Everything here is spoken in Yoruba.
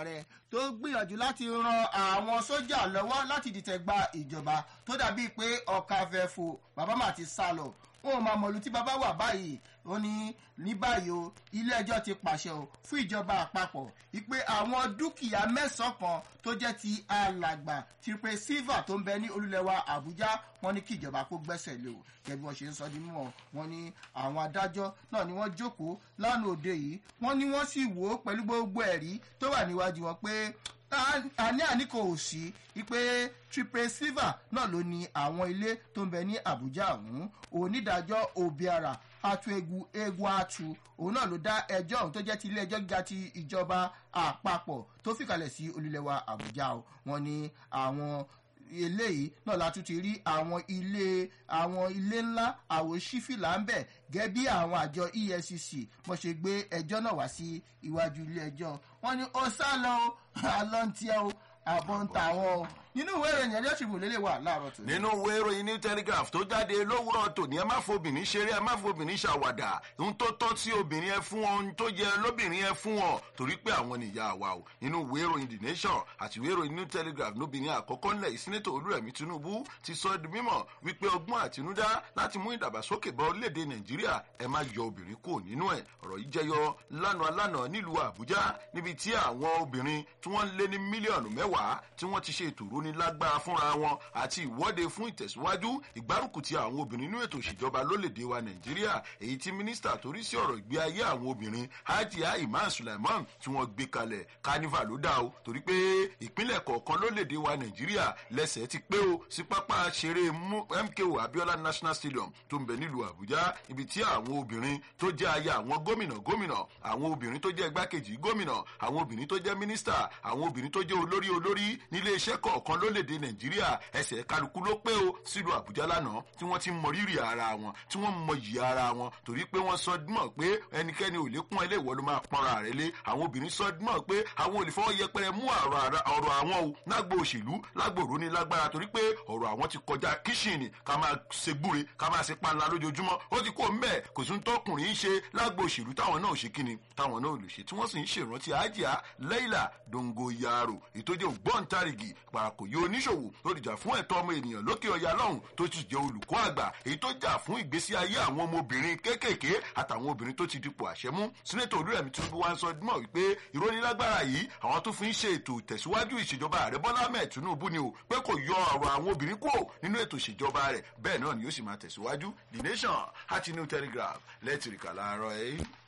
ààrẹ tó gbìyànjú láti ran àwọn sójà lọ́wọ́ láti dìtẹ̀ gba ìjọba tó dàbíi pé ọ̀ka fẹ́ fò bàbá mà ti sá lọ wọn ò máa mọ̀lú tí bàbá wà báyìí ó ní ní báyìí o ilé ẹjọ́ ti pàṣẹ o fún ìjọba àpapọ̀ wípé àwọn dúkìá mẹ́sàn-án kan tó jẹ́ ti alàgbà triple silver tó ń bẹ ní olúlẹ̀wà àbújá wọn ní kí ìjọba kó gbẹ́sẹ̀ lé o gẹ́gẹ́ bí wọ́n ṣe ń sọ ní mímọ́ wọn ní àwọn adájọ́ náà ni wọ́n jókòó lánàá òde yìí wọ́n ní wọ́n sì wò ó pẹ̀lú gbogbo ẹ̀rí tó wà níwájú wọn pé àní àní kò sí wípé triple silver náà ló ní àwọn ilé tó ń bẹ ní àbújá ọ̀hún onídàájọ́ obiara atuegu egu atu òun náà ló dá ẹjọ́ ọ̀hún tó jẹ́ ti ilé ẹjọ́ gíga ti ìjọba àpapọ̀ tó fìkàlẹ̀ sí olùlẹ̀wà àbújá o wọn ní àwọn eléyìí náà la tún ti rí àwọn ilé àwọn ilé ńlá àwòṣífìlà ń bẹ̀ gẹ́ bí àwọn àjọ efcc mo ṣe gbé ẹjọ́ náà wá sí iwájú ilé ẹjọ́ wọn ní ó sá lọ o àlọ́ ń tiẹ́ o àbọ̀ ń ta wọn o nínú ìwé ìròyìn ẹ̀rí ọ̀ṣìbò lélẹ̀ wà láàárọ̀ tó. nínú ìwé ìròyìn new telegraph tó jáde lówùrọ̀ tòní ẹ má fobìnrin ṣeré ẹ má fobìnrin ṣàwàdà ohun tó tọ́ sí obìnrin ẹ fún wọn ohun tó yẹ lóbìnrin ẹ fún wọn torí pé àwọn nìyá wa o nínú ìwé ìròyìn the nation àti ìwé ìròyìn new telegraph lóbìnrin àkọ́kọ́ ńlẹ̀ ìsínẹ́tò olúrẹ̀mí tinubu ti sọ di mímọ̀ wípé ọgbọ́n àtinúdá láti mú ìdàgbàsókè bá orílẹ̀-èdè nàìjíríà ẹ má yọ obìnrin kúrò nínú ẹ̀ ọ̀rọ̀ yìí jẹyọ lánàá lánàá nílùú àbújá níbi tí àwọn obìnrin tí wọ́n lé ní mílíọ̀nù mẹ́wàá tí wọ́n ti ṣe ètò ìrónilágbára fúnra wọn àti ìwọ́de fún ìtẹ̀síwájú ìgbárùkù ti àwọn obìnrin nínú ètò ìṣèjọba lólèdè wa nàìjíríà èyí tí mínísítà torí sí ọ̀rọ̀ ìgbé ayé àwọn obìnrin hajia imam sulaiman tí wọ́n gbé kalẹ̀ carnival ló dá o torí pé ìpínlẹ̀ kọ̀ọ̀kan lólèdè wa nàìjíríà lẹ́sẹ̀ ti pé o sí pápá ṣeré mko abiola national stadium tó ń bẹ nílùú àbújá ibi tí àwọn obìnrin tó jẹ́ aya àwọn gómìnà gómìnà àwọn obìnrin tó jẹ́ igbákejì gómìnà àwọn obìnrin tó jẹ́ mínísítà àwọn obìnrin tó jẹ́ olórí olórí nílé iṣẹ́ kọ̀ọ̀kan lólèdè nàìjíríà ẹsẹ̀ kálukú ló pé o sílùú àbújá lánàá tí wọ́n ti mọ rírì ara wọn tí wọ́n mọ yìí ara wọn torí pé wọ́n sọ mọ̀ pé ẹnikẹ́ni ò lè kún ẹ lé ìwọ ló máa pọ́nra rẹ lé àwọn obìnrin sọ mọ̀ pé àwọn ò lè fọwọ́ yẹpẹrẹ mú ọ̀rọ̀ àwọn o lágbo òṣèlú lágbo òróní lágbára torí pé ọ̀rọ̀ àwọn ti kọjá kíṣìnì ká máa ṣe gbúre ká máa ṣe panla lójoojúmọ́ ó ti kó mbẹ́ kò sí tọkùnrin ń ṣe lágbo òṣèlú táwọn náà ò ṣe kíni táwọn náà ò lè ṣe tí wọ́n sì ń ṣèrántí àjíà leila dongo yaro ìtòjẹ́ ògbóǹtarìgì parakò yóò oníṣòwò tó dìjà fún ẹ̀tọ́ ọmọ ènìyàn lókè ọ̀yà lọ́hùn tó ti jẹ́ olùkọ́ àgbà èyí tó jà fún ìgbésí ayé àwọn ọmọbìnrin kéékèèké àtàwọn obìnrin tó ti dipò àṣẹmú sínétò olúrẹ̀mí tinubu wá ń sọ mọ̀ wípé ìrónilágbára yìí àwọn tó fi ń ṣe ètò ìtẹ̀síwájú ìṣèjọba ààrẹ bọ́lá mẹ́ẹ̀ tinubu ni o pé kò yọ ọ̀rọ̀ àwọn obìnrin kúrò nínú ètò ìṣèjọba rẹ̀ bẹ́ẹ̀ náà ni yóò sì máa tẹ̀síwájú the nation àti new telegraph lẹ́tìrìkà láàárọ̀ ẹ̀.